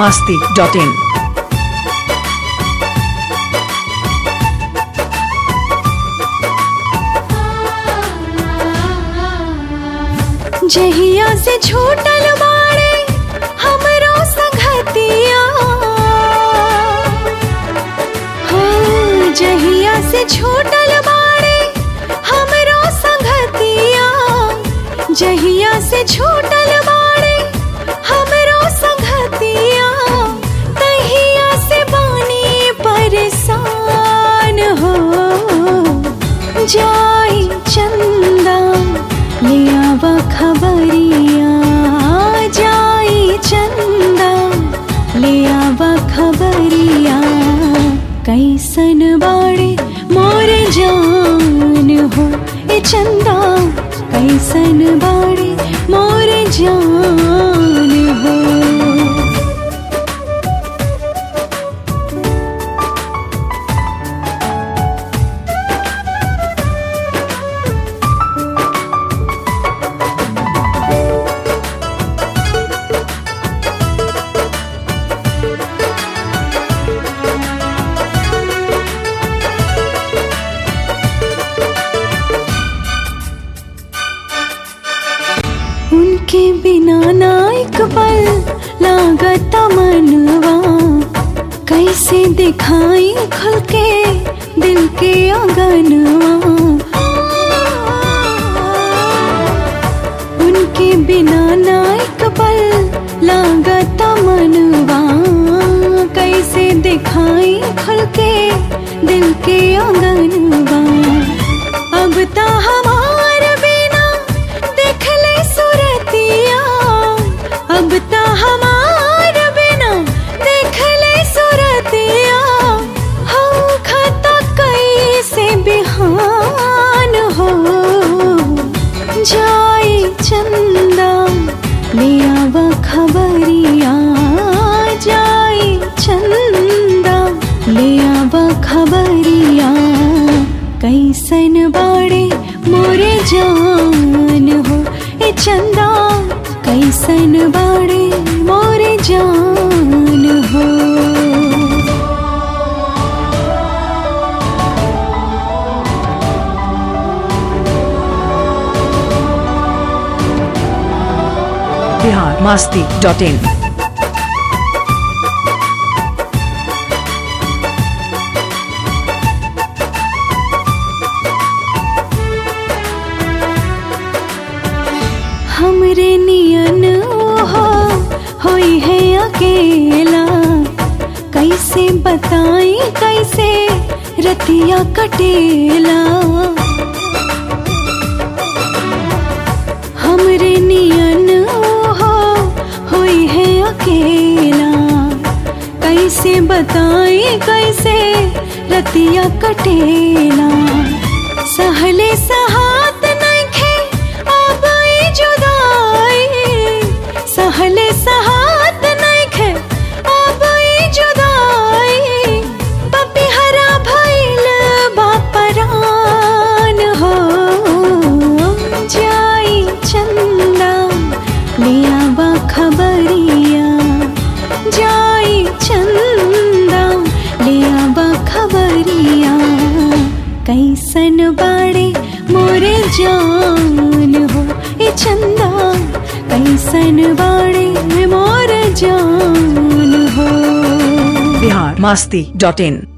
masti.in. जहिया से छूटल बाड़े हमरो संगतिया हाँ, जहिया से छूटल बाड़े हमरो संगतिया जहिया से छूटल बाड़े हमरो संगतिया तहिया से बानी परेशान हो जाई चंदा लियावा खबरिया जाई चंदा लियावा खबरिया कैसन बाड़े मोर जान हो ए चंदा कैसन बाड़े मोर जान हो उनके बिना ना एक पल लागत मनवा कैसे दिखाई खुल के दिल के आंगनवा उनके बिना ना एक पल लागत मनवा कैसे दिखाई खुल के दिल के आंगनवा अब ता हमार बिना देख ले सुरतिया अब ता हमार बिना देख ले सुरतिया हम खता कैसे बिहान हो जाई चंदा लिया खबरिया जाई चंदा लिया खबरिया कैसन बाड़े मोरे जान हो ए चंदा कैसन बाड़े मोरे जान हो Bihar masti.in. हमरे नियन हो होई है अकेला कैसे बताई कैसे रतिया कटेला हमरे नियन हो होई है अकेला कैसे बताई कैसे रतिया कटेला सहले सहात नइखे अब ई जुदाई सहले सहात नइखे अब ई जुदाई पपिहरा भइल बापरान हो जाई चंदा लिया खबरिया जाई चंदा लिया खबरिया कैसन बाड़े मोरे जान हो ए चंदा कैसन बाड़े मोर जान हो Bihar masti.in.